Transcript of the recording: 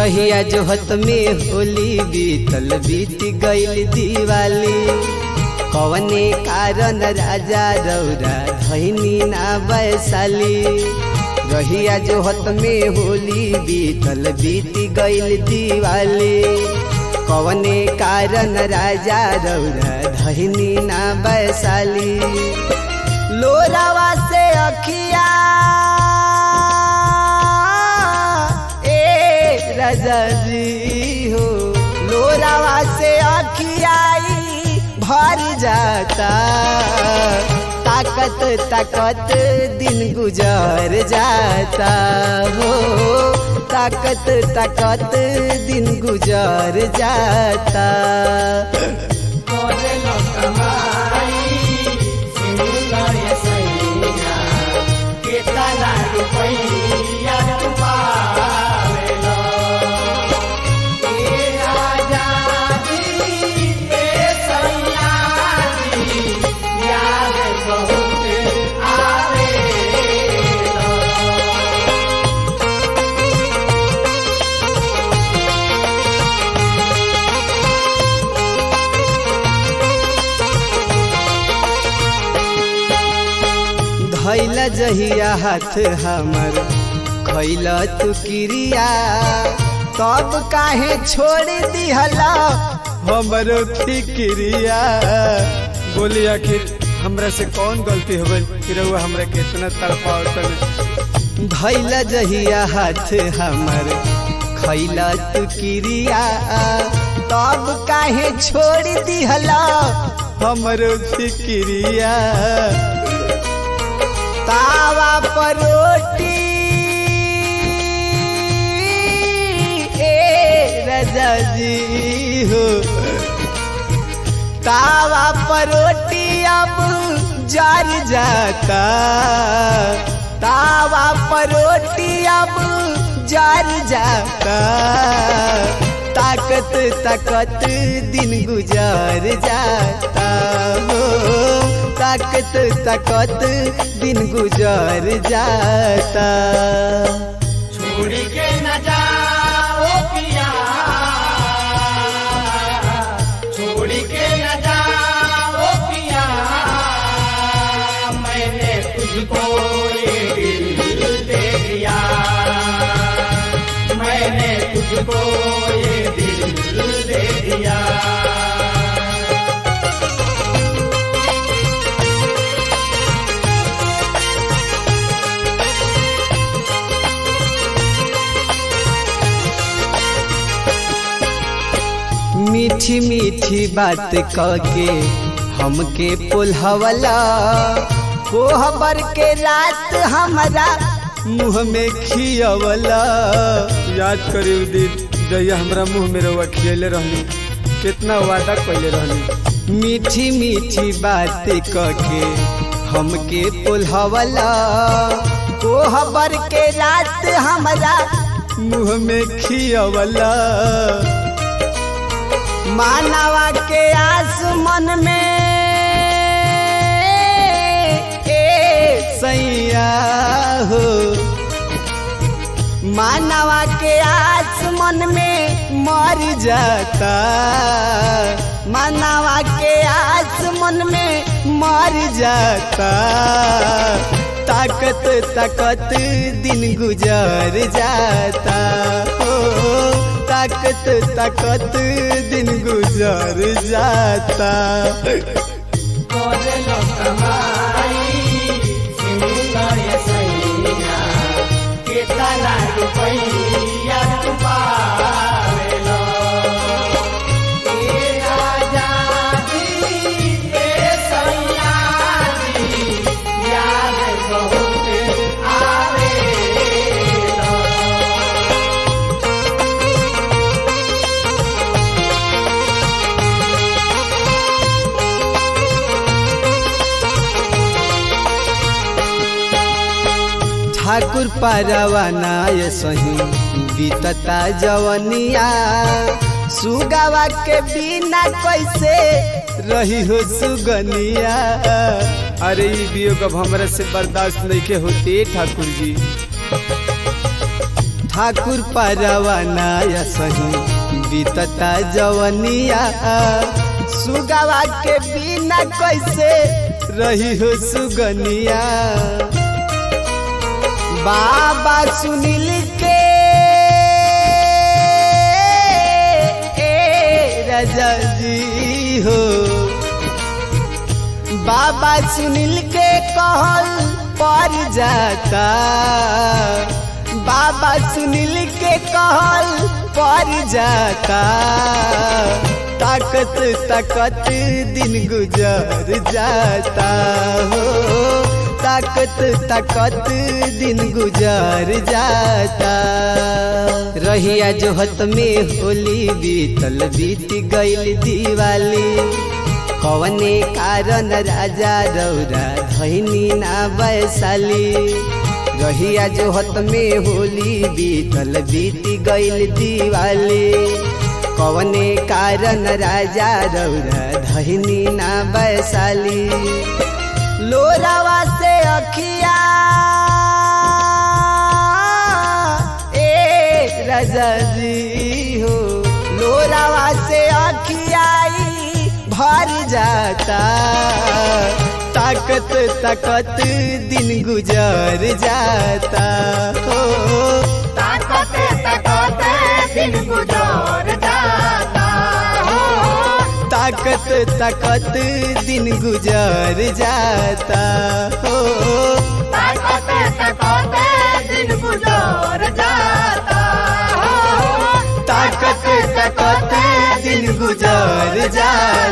रहिया जोहत में होली बीतल बीत गईल दिवाली कवने कारण राजा रौरा धैनी ना वैशाली रहिया जोहत में होली बीतल बीत गईल दिवाली कवने कारण राजा रौरा धैनी ना वैशाली लोरावा से अखिया ए राजा जी हो लोरावा से अखियाई भर जाता ताकत ताकत दिन गुजर जाता हो ताकत ताकत दिन गुजर जाता धैला जहिया हाथ हमर खैला तू क्रिया तब काहे छोड़ दिहला हमरो फिक्रिया बोली आखिर हमरा से कौन गलती हो गई कि रउआ हमरा के इतना तड़पावत धैला जहिया हाथ हमर खैला तू क्रिया तब काहे छोड़ दिहला हमरो फिक्रिया तावा पर रोटी ए राजा जी हो तावा पर रोटी अब जर जाता तावा पर रोटी अब जर जाता ताकत ताकत दिन गुजर जाता हो ताकत ताकत दिन गुजर जाता छोड़ के न जाओ पिया छोड़ के न जाओ पिया मैंने तुझको ये दिल दे दिया मैंने तुझको ये दिल दे दिया मीठी मीठी बात के हमके पुलहवला कोहबर के रात हमारा मुँह में खियवला याद करी उ दिन जहिया हमरा मुँह में रउआ खियले रहनी कितना वादा कैले रहनी मीठी मीठी बात के हमके पुलहवला कोहबर के रात हमारा मुँह में खियवला मानवा के आस मन में ए सैया हो मानवा के आस मन में मर जाता मानवा के आस मन में मर जाता ताकत ताकत दिन गुजर जाता हो ताकत ताकत दिन गुजर जाता करेलो कमाई सिंगा ये सैया केतना रुपैया तू पावेलो ए राजा जी ए सैया जी याद बहुत आवेलो ठाकुर पारवाना ये सही बीतता जवनिया सुगावा के बिना कैसे रही हो सुगनिया अरे ई वियोग अब हमरा से बर्दाश्त नहीं के होते ठाकुर जी ठाकुर परवाना सही बीतता जवनिया सुगवा के बिना कैसे रही हो सुगनिया बाबा सुनील के ए राजा जी हो बाबा सुनील के कहल पर जाता बाबा सुनील के कहल पर जाता ताकत ताकत दिन गुजर जाता हो ताकत ताकत दिन गुजर जाता रहिया जोहत में होली बीतल बीत गईल दिवाली कवने कारण राजा रौरा धैनी ना वैशाली रहिया जोहत में होली बीतल बीत गईल दिवाली कवने कारण राजा रौरा धैनी ना वैशाली लोरावा से अखिया ए राजा जी हो लोरावा से अखियाई भर जाता ताकत ताकत दिन गुजर जाता हो ताकत ताकत दिन गुजर जाता हो ताकत ताकत दिन गुजर जाता हो ताकत ताकत दिन गुजर जाता हो ताकत ताकत दिन गुजर जाता